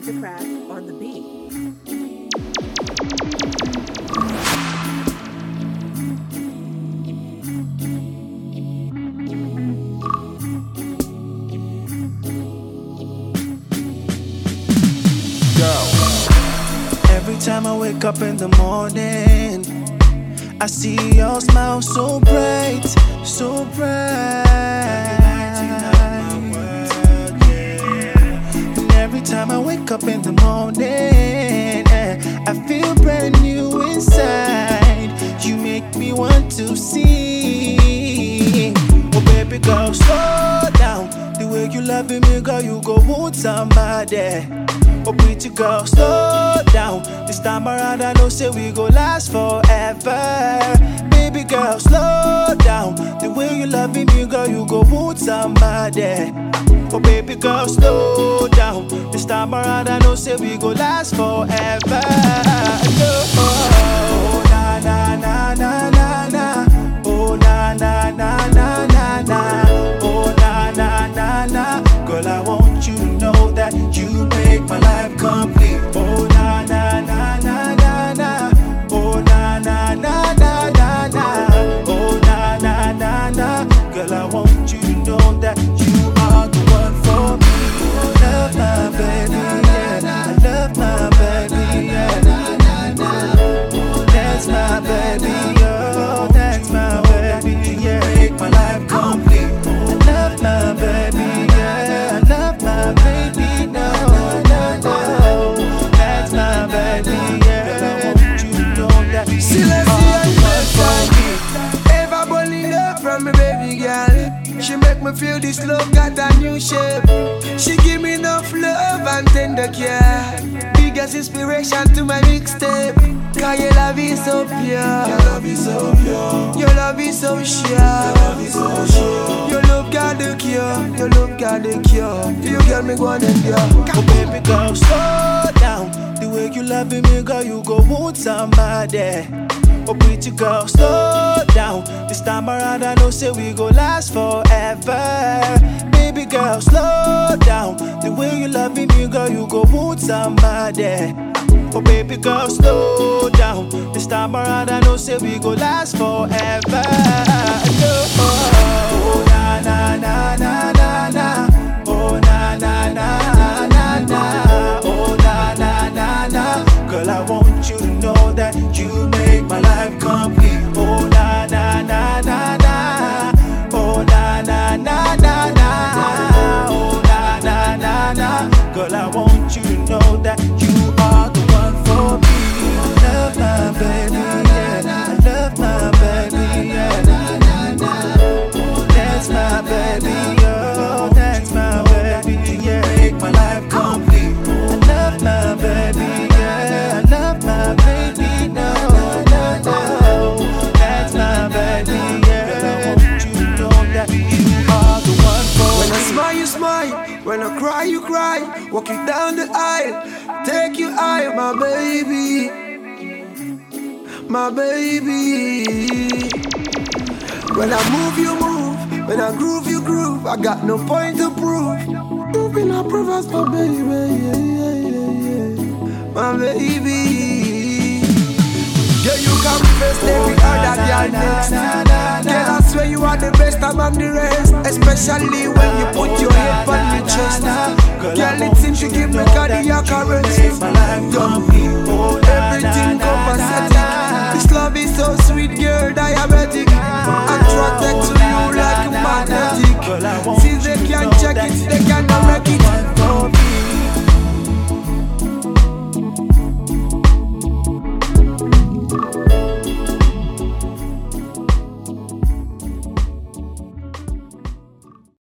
Mastercraft on the beat. Every time I wake up in the morning, I see your smile so bright, so bright. And every time I wake up in the morning, eh, I feel brand new inside. You make me want to sing. Oh, baby girl, slow down. The way you loving me, girl, you go wound somebody. Oh, pretty girl, slow down. This time around, I know say we go last forever. Baby girl, slow down. The way you loving me, girl, you go wound somebody. Oh, baby girl, slow down. This time around, I know say we go last forever. Oh, na na na na na na. Oh, na na na na na na. Oh, na na na na. Girl, I want you to know that you make my life complete. Oh, na na na na na na. Oh, na na na na na na. Oh, na na na na. Girl, I want you to know that you are the one for me. I love my baby, yeah. I love my baby, yeah. That's my baby, oh, that's my baby, yeah. Make my life complete. I love my baby, yeah. I love my baby, no, no, no. That's my baby, yeah. I want you to know that See, you let's are see the one for me. Ever bully love from me baby girl. She make me feel this love got a new shape. She give me enough love and tender care. Biggest inspiration to my mixtape. Cause your love is so pure. Your love is so pure. Your love is so sure. Your love is so sure. Your love got the cure. Your love got the cure. You get me going and yeah. Oh baby girl, slow down. The way you loving me, girl, you go wound somebody. Oh pretty girl, slow down. This time around, I know say we go last forever. Baby girl, slow down. The way you loving me, girl, you go wound somebody. Oh baby girl, slow down. This time around, I know say we go last forever. Oh na na na na na na. Oh na na na na na. Oh na na na na. Girl, I want you to know that you make my life complete. Oh na na na na na. Oh na na na na na. Oh na na na na. Girl, I want you to know that you are the one for me. I love my baby, yeah. I love my baby, yeah. That's my baby, oh, that's my baby, yeah. Make my life complete. I love my baby, yeah. I love my baby, no, no, no. That's my baby, yeah. I want you to know that you are the one for When I me. smile, you smile. When I cry, you cry. Walk you down the aisle. Take you high, my baby. My baby. When I move, you move. When I groove, you groove. I got no point to prove. You've been a promise, my baby. Yeah, yeah, yeah, yeah. My baby. Yeah, you come first, every other girl next. Girl, I swear you are the best among the rest. Especially when you put your head on my chest. Girl, it seems you give me cardiac arrest. Yo, everything copacetic. This love is so sweet, girl, diabetic. Attracted to you,